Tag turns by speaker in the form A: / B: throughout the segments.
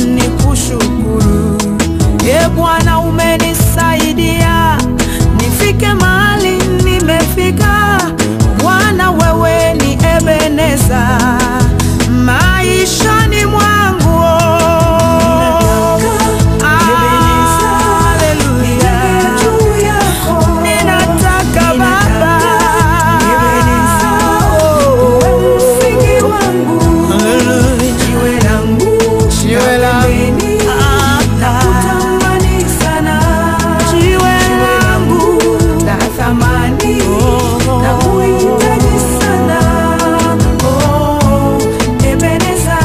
A: nikushukuru. E Bwana, umenisaidia nifike mahali nimefika. Bwana, wewe ni Ebeneza maishani mwangu. Haleluya. Ninataka Baba msingi wangu jiwe langu jiwe langu nakutamani sana jiwe langu la thamani nakuhitaji sana oh Ebeneza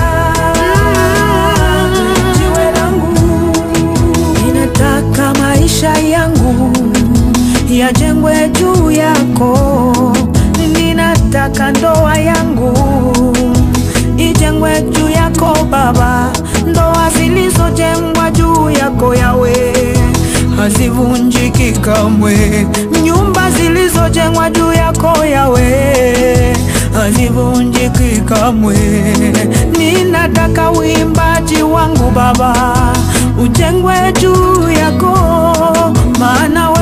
A: jiwe langu ninataka maisha yangu yajengwe juu yako, ninataka ndoa yangu ijengwe juu yako Baba. Ndoa zilizojengwa juu yako Yawe hazivunjiki kamwe, nyumba zilizojengwa juu yako Yawe hazivunjiki kamwe. Ninataka uimbaji wangu Baba ujengwe juu yako, maana we